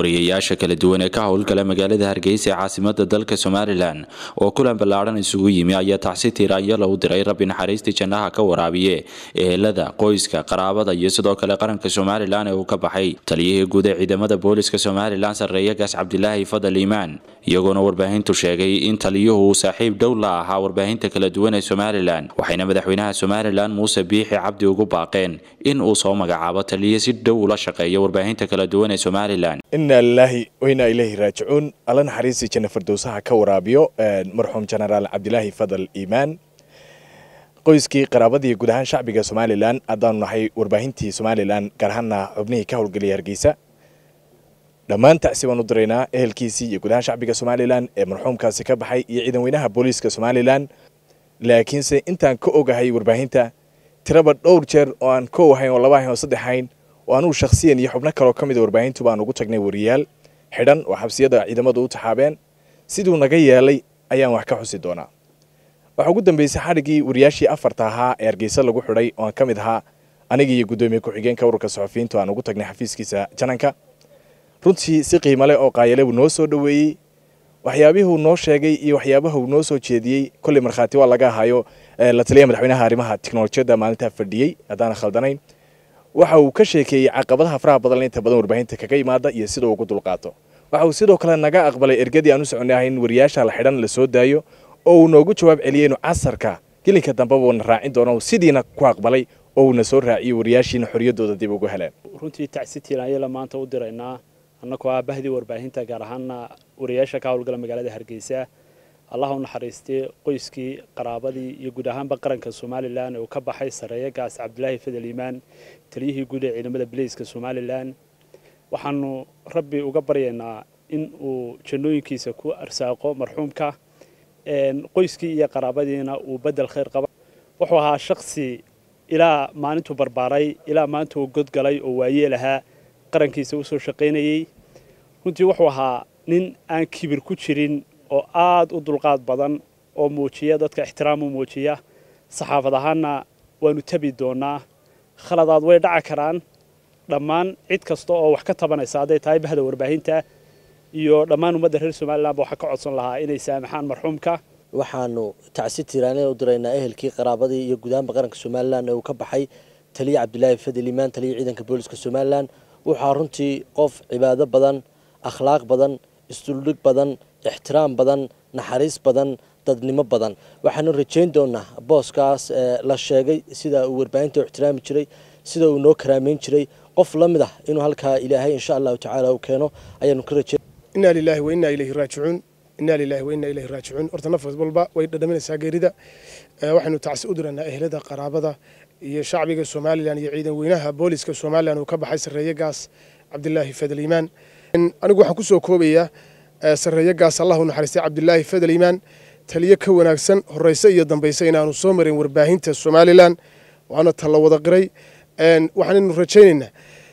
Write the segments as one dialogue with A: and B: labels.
A: wariyayaasha kala duwan ee ka howlgala magaalada hargeysa ee caasimada dalka somalilan oo kulan ballaadhan isugu yimi ayaa tacsi tiiraanyala u diray rabbi naxariistii jannaha ka waraabiye ehelada qoyska qaraabada iyo sidoo kale qaranka somalilan ee uu ka baxay taliyihii guud ee ciidamada booliska somalilan sarreeya gaas cabdilaahi fadal iimaan iyagoona warbaahintu sheegay in taliyuhu uu saaxiib dhow la ahaa warbaahinta kala duwan ee somalilan waxayna madaxweynaha somalilan muuse biixi cabdi ugu baaqeen in uu soo magacaabo taliye si dhow ula shaqeeya warbaahinta kala duwan ee somalilan
B: inaa lilaahi wainaa ilaahi raajicuun alla naxariistii janna firdowsaha ka waraabiyo marxuum jenaraal cabdilaahi fadal iimaan qoyskii qaraabadii guud ahaan shacbiga somalilan haddaanu nahay warbaahintii somalilan gaar ahaana xubnihii ka howlgelaya hargeysa dhammaan tacsi baan u diraynaa ehelkiisii iyo guud ahaan shacbiga somalilan ee marxuumkaasi ka baxay iyo ciidan weynaha booliiska somalilan laakiinse intaan ka ogahay warbaahinta tiraba dhowr jeer oo aan kow ahayn oo laba ahayn oo saddex ahayn oo anugu shakhsiyan iyo xubno kaloo ka mid a warbaahintu baan ugu tagnay wariyaal xidhan oo xabsiyada ciidamadu u taxaabeen siduu naga yeelay ayaan wax ka xusi doonaa waxaa ugu dambeysay xadhiggii wariyaashii afarta ahaa ee hargeysa lagu xidhay oo aan ka mid ahaa anigii iyo guddoomiye ku-xigeenka ururka saxufiyiintu aan ugu tagnay xafiiskiisa jananka runtii si qiimo leh oo qaayale buu noo soo dhoweeyey waxyaabihuu noo sheegay iyo waxyaabaha uu noo soo jeediyey kolley markhaati waa laga ahayo la taliya madaxweynaha arrimaha tiknolojiyadda maalintaa fadhiyey haddaana khaldanayn waxa uu ka sheekeeyey caqabadaha faraha badan inta badan warbaahinta kaga imaada iyo sida uu ugu dulqaato waxa uu sidoo kale naga aqbalay ergadii aan u soconay ahayn wariyaasha la xidhan la soo daayo oo uu noogu jawaab celiyey inuu casarka gelinka dambeba uuna raacin doono sidiina ku aqbalay oo uuna soo raaciyey wariyaashiina xorriyaddooda dib ugu heleen
C: runtii tacsitiina ayala maanta u diraynaa annagoo ah bahdii warbaahinta gaar ahaana wariyaasha ka howlgala magaalada hargeysa allah u naxariistay qoyskii qaraabadii iyo guud ahaanba qaranka somalilan ee uu ka baxay sareeya gaas cabdilaahi fadal iimaan taliyihii guud ee ciidamada bileyska somalilan waxaanu rabbi uga baryaynaa in uu jannooyinkiisa ku arsaaqo marxuumka qoyskii iyo qaraabadiina uu bedel khayr qaba wuxuu ahaa shaksi ilaa maalintuu barbaaray ilaa maanta uu godgalay oo waayeel ahaa qarankiisa usoo shaqaynayey runtii wuxuu ahaa nin aan kibir ku jirin oo aada u dulqaad badan oo muujiya dadka ixtiraam u muujiya saxaafad ahaanna waanu tabi doonaa khaladaad way dhaca karaan dhammaan cid kasta oo wax ka tabanaysa hadday tahay bahda warbaahinta iyo dhammaan ummadda reer somalilanba waxaa ka codsan lahaa inay saamaxaan marxuumka
D: waxaanu tacsi tiiraaneen u diraynaa ehelkii qaraabadii iyo gudahaanba qaranka somalilan ee uu ka baxay taliya cabdilaahi fadel iimaan taliya ciidanka booliska somalilan wuxaa runtii qof cibaado badan akhlaaq badan isduldhig badan ixtiraam badan naxariis badan dadnimo badan waxaanu rajayn doonaa booskaas la sheegay sida uu warbaahinta u ixtiraami jiray sida uu noo karaameyn jiray qof la mid ah inuu halkaa ilaahay insha allahu tacaala uu keeno ayaanu ka rajayn
E: inaa lilaahi wa innaa ilayhi raajicuun inaa lilaahi wa innaa ilayhi raajicuun horta naf walba way dhadhaminaysaa geerida waxaynu tacsi u diraynaa ehelada qaraabada iyo shacbiga somalilan iyo ciidan weynaha booliska somalilan uu ka baxay sarreeye gaas cabdilaahi fadal iimaan anigu waxaan ku soo koobayaa sarreeye gaas allahu naxariistay cabdilaahi fadal iimaan taliyo ka wanaagsan horeyse iyo dambayse inaanu soo marin warbaahinta somalilan waana talla wada qiray waxaanaynu rajaynaynaa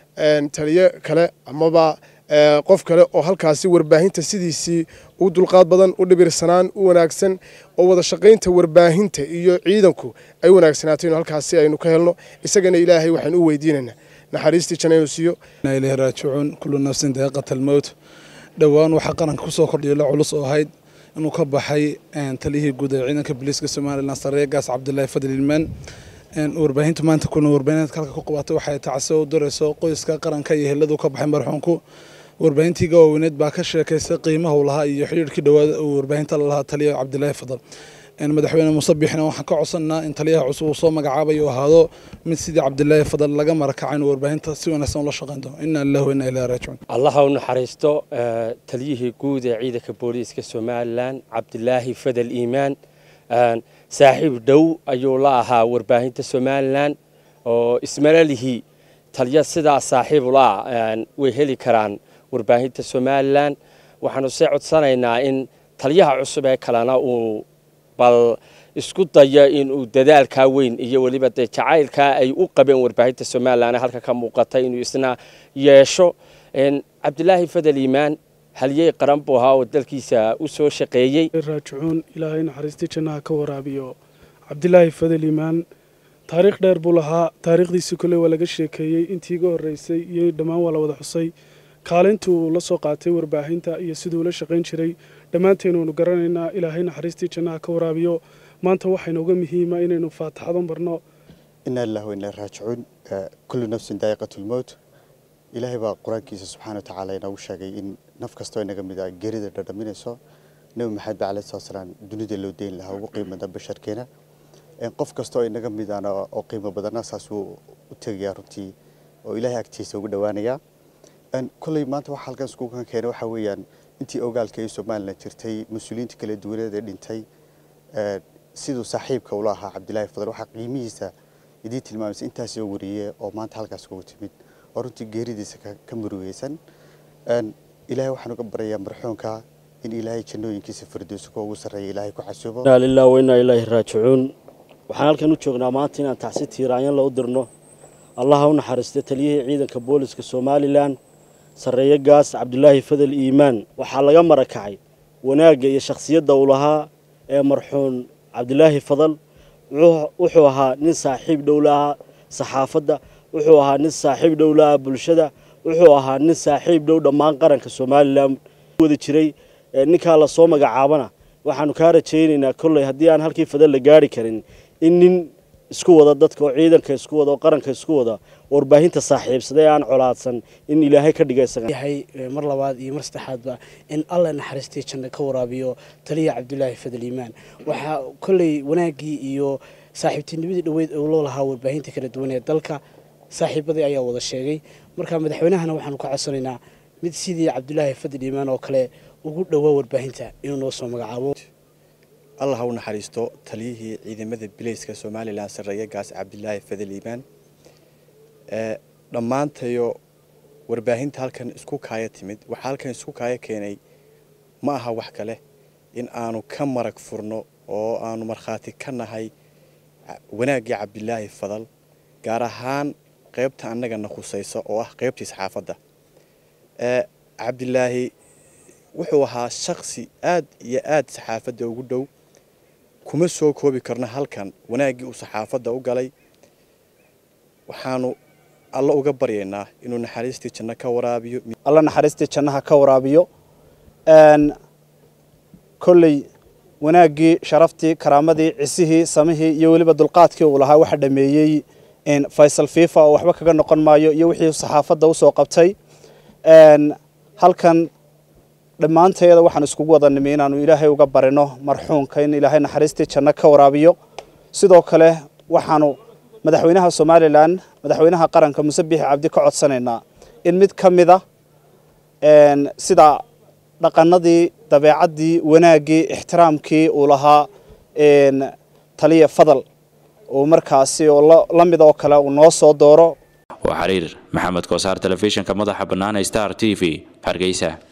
E: taliyo kale amaba qof kale oo halkaasi warbaahinta sidiisii u dulqaad badan u dhibirsanaan u wanaagsan oo wada shaqaynta warbaahinta iyo ciidanku ay wanaagsanaato inu halkaasi aynu ka helno isagana ilaahay waxaynu u weydiinaynaa naxariistii janna inuu siiyo
F: ilahi raajicuun kullu nafsin daqiiqat almowt dhowaan waxaa qaranka kusoo kordhiya la culus oo ahayd inuu ka baxay taliyihii guud ee ciidanka booliiska somalilan sareeya gaas cabdilaahi fadl ilmaan warbaahintu maanta kuna warbaahineed halka ku qabatay waxay tacsi u dirayso qoyska qaranka iyo heladu ka baxay marxuumku warbaahintii gaaweyneed baa ka sheekaysay qiimaha uu lahaa iyo xidhiirkii dhawaada uu warbaahinta la lahaa taliya cabdilaahi fadal madaxweyne muuse biixina waxaan ka codsanaa in taliyaha cusub uu soo magacaabayo uu ahaado mid sidii cabdilaahi fadal laga marakacay inuu warbaahinta si wanaagsan ula shaqayn doono inna lillahi wa inna ilayhi raajicuun
G: allaha u naxariisto taliyihii guud ee ciidanka booliiska somalilan cabdilaahi fadal iimaan saaxiib dhow ayuu la ahaa warbaahinta somalilan oo ismalalihii taliya sidaa saaxiib ula way heli karaan warbaahinta somalilan waxaanu see codsanaynaa in taliyaha cusub ee kalena uu bal isku dayo inuu dadaalkaa weyn iyo weliba dee jacaylkaa ay u qabeen warbaahinta somalilan ee halka ka muuqatay inuu isna yeesho cabdilaahi fadal iimaan halyey qaran buu ahaa oo dalkiisa u soo shaqeeyey
H: raajicuun ilaahay naxariistii jannaha ka waraabiyo cabdilaahi fadal iimaan taariikh dheer buu lahaa taariikhdiisi kole waa laga sheekeeyey intii iga horreysay iyo dhammaan waa la wada xusay kaalintii uu la soo qaatay warbaahinta iyo siduu la shaqayn jiray dhammaanteen waynu garanaynaa ilaahay naxariistii jannaha ka waraabiyo maanta waxayna uga muhiima inaynu faataxado marno
I: inaa lillahi wa inaa raajicuun kullu nafsin daa'iqatulmowt ilaahay baa qur-aankiisa subxaana wa tacaala inoogu sheegay in naf kastoo inaga mid a geerida dhadhaminayso nebi maxamed ba alayhi salatu salaam dunida loo deyn lahaa ugu qiimada basharkeena qof kastoo inaga mid ana oo qiimo badana saas wuu u tegayaa runtii oo ilaahay agtiisa ugu dhowaanayaa kolley maanta waxa halkan iskugu keenay waxaa weeyaan intii ogaalka ee somalilan jirtay mas-uuliyiinta kala duwaneed ee dhintay siduu saaxiibka ula ahaa cabdilaahi fadal waxaa qiimihiisa idiin tilmaamaysa intaasoo wariye oo maanta halkaas kugu timid oo runtii geeridiisa ka murugeysan ilaahay waxaan uga baryayaa marxuunka in ilaahay jannooyinkiisa firdowsa kuwa ugu sarreeya ilaahay ku xasuubo
D: inaa lillahi wa inaa ilaahi raajicuun waxaan halkan u joognaa maanta inaan tacsi tiiraanyan u dirno allaha u naxariista taliyihii ciidanka booliska somalilan sarreeye gaas cabdulaahi fadal iimaan waxaa laga marakacay wanaagga iyo shakhsiyadda uu lahaa ee marxuun cabdilaahi fadal wuxuu ahaa nin saaxiib dhow lahaa saxaafadda wuxuu ahaa nin saaxiib dhow lahaa bulshada wuxuu ahaa nin saaxiib dhow dhammaan qaranka somalilan wada jiray ninkaa lasoo magacaabana waxaanu kaa rajaynaynaa kolley haddii aan halkii fadal la gaari karin in nin isku wada dadka oo ciidanka isku wada oo qaranka isku wada warbaahinta saaxiibsada ee aan colaadsan in ilaahay ka dhiga isaga
J: yahay mar labaad iyo mar saddexaadba in alla naxariistii janno ka waraabiyo taliya cabdulaahi fadal iimaan waxaa kolley wanaaggii iyo saaxiibtinimadii dhoweyd oo loo lahaa warbaahinta kala duwan ee dalka saaxiibadii ayaa wada sheegay marka madaxweynahana waxaanu ka codsanaynaa mid sidii cabdulaahi fadal iimaan oo kale ugu dhowaa warbaahinta inuu noo soo magacaabo
K: allah ha u naxariisto taliyihii ciidamada bileyska somalilan sarreeye gaas cabdilaahi fadal iimaan dhammaantayo warbaahinta halkan isku kaaya timid waxaa halkan isku kaaya keenay ma aha wax kale in aanu ka marag furno oo aanu markhaati ka nahay wanaaggii cabdilaahi fadal gaar ahaan qaybta annagana khusaysa oo ah qaybtii saxaafadda cabdilaahi wuxuu ahaa shaksi aad iyo aad saxaafadda ugu dhow kuma soo koobi karno halkan wanaaggii uu saxaafadda u galay waxaanu alla uga baryaynaa inuu naxariistii janno ka waraabiyo
L: alla naxariistii jannaha ka waraabiyo kolley wanaaggii sharaftii karaamadii cisihii samihii iyo weliba dulqaadkii uu lahaa waxa dhameeyey faysal fifa oo waxba kaga noqon maayo iyo wixii saxaafadda usoo qabtay halkan dhammaanteeda waxaan iskugu wada nimi inaanu ilaahay uga barino marxuunka in ilaahay naxariistii janno ka waraabiyo sidoo kale waxaanu madaxweynaha somalilan madaxweynaha qaranka muse biixi cabdi ka codsanaynaa in mid ka mida sida dhaqanadii dabeecaddii wanaaggii ixtiraamkii uu lahaa taliya fadal uu markaasi oo la mid oo kale uu noo soo dooro
A: waa xiriir maxamed koosaar telefishinka madaxa bannaan star t v hargeysa